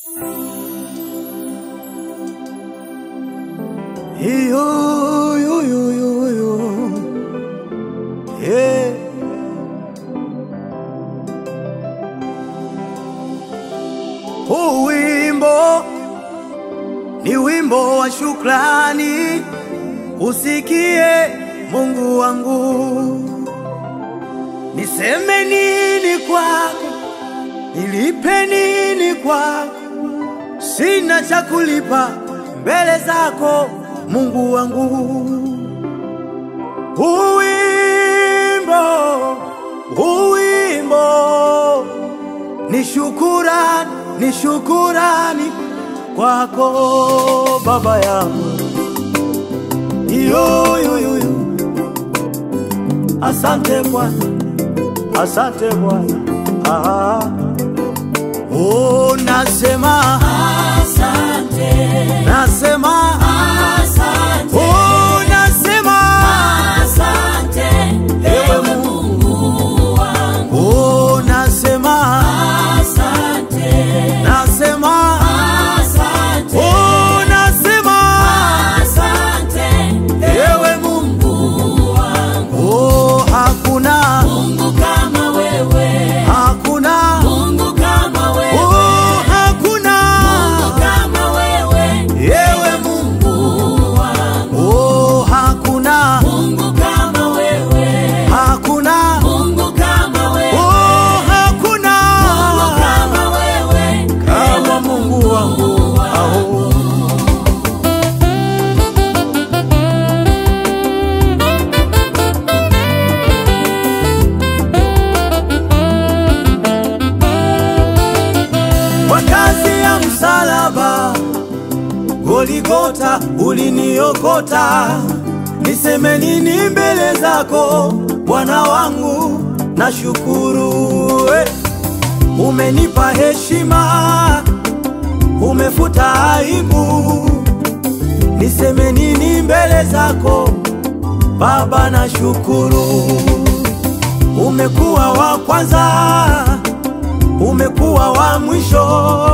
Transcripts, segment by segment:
Yo, yo, yo, yo, yo. Yeah. Huu wimbo ni wimbo wa shukrani, usikie Mungu wangu. Niseme nini kwako, nilipe nini kwako? Sina cha kulipa mbele zako Mungu wangu. Uwimbo, uwimbo ni shukurani, ni shukurani kwako Baba yangu. Yo, yo, yo, yo. Asante Bwana, asante Bwana. Ah. Oh, nasema Asante, nasema asante, oh, nasema asante, ewe Mungu wangu. oh, nasema Asante, nasema asante, oh, nasema asante, ewe Mungu Mungu wangu. oh, hakuna Mungu kama wewe, hakuna Mungu kama wewe, oh, hakuna Mungu kama wewe, ewe Mungu Mungu wangu. oh, hakuna Mungu kama wewe, hakuna Mungu kama wewe. oh, hakuna Mungu kama wewe, kama Mungu wangu aho kwa kazi ya msalaba Goligota uliniokota, niseme nini mbele zako Bwana wangu? Nashukuru eh. Umenipa heshima, umefuta aibu, niseme nini mbele zako Baba? Nashukuru, umekuwa wa kwanza, umekuwa wa mwisho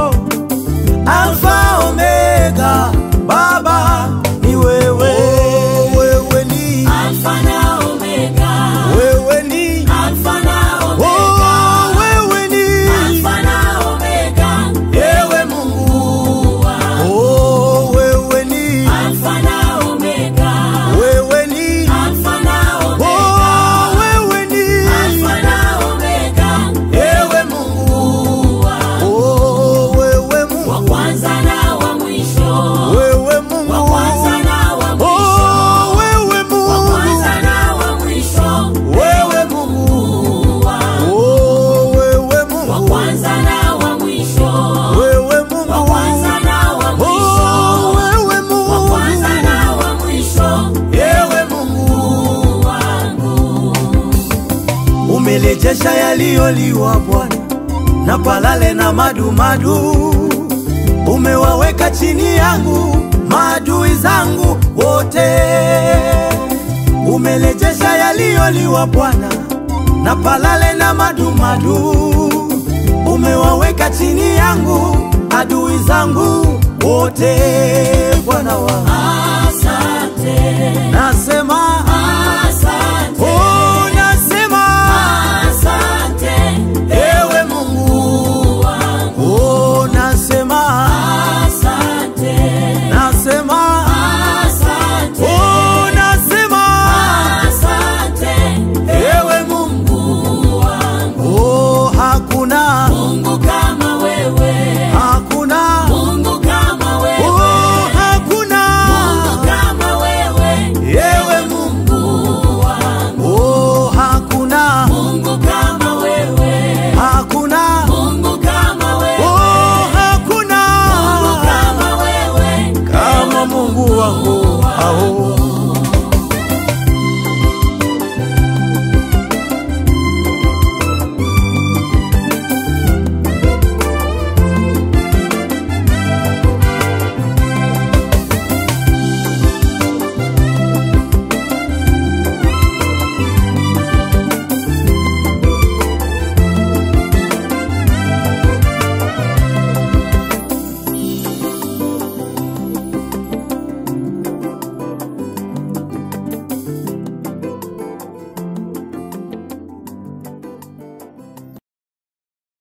Alfa Omega, Baba ni wewe, wewe ni Alfa na Omega, wewe ni Alfa na Omega, oh, wewe ni Alfa na Omega, ewe Mungu Mungu wangu. oh, wewe ni Alfa na Omega, wewe ni Alfa na Omega, oh, wewe ni Alfa na Omega, ewe Mungu Mungu wangu. oh, wewe Wa Mungu kwanza na wa mwisho, wewe wa Mungu kwanza na wa mwisho, oh, wewe wa Mungu kwanza na wa mwisho, wewe Mungu Mungu wangu. oh, wewe Wa Mungu kwanza na wa mwisho, wewe wa Mungu kwanza na wa oh, mwisho, wewe wa Mungu kwanza na wa mwisho, ewe Mungu Mungu wangu. umelejesha yaliyoliwa Bwana na palale na madumadu, umewaweka chini yangu maadui zangu wote. Umelejesha yaliyoliwa Bwana na palale na madumadu, umewaweka chini yangu adui zangu wote. Bwana wangu Asante, nasema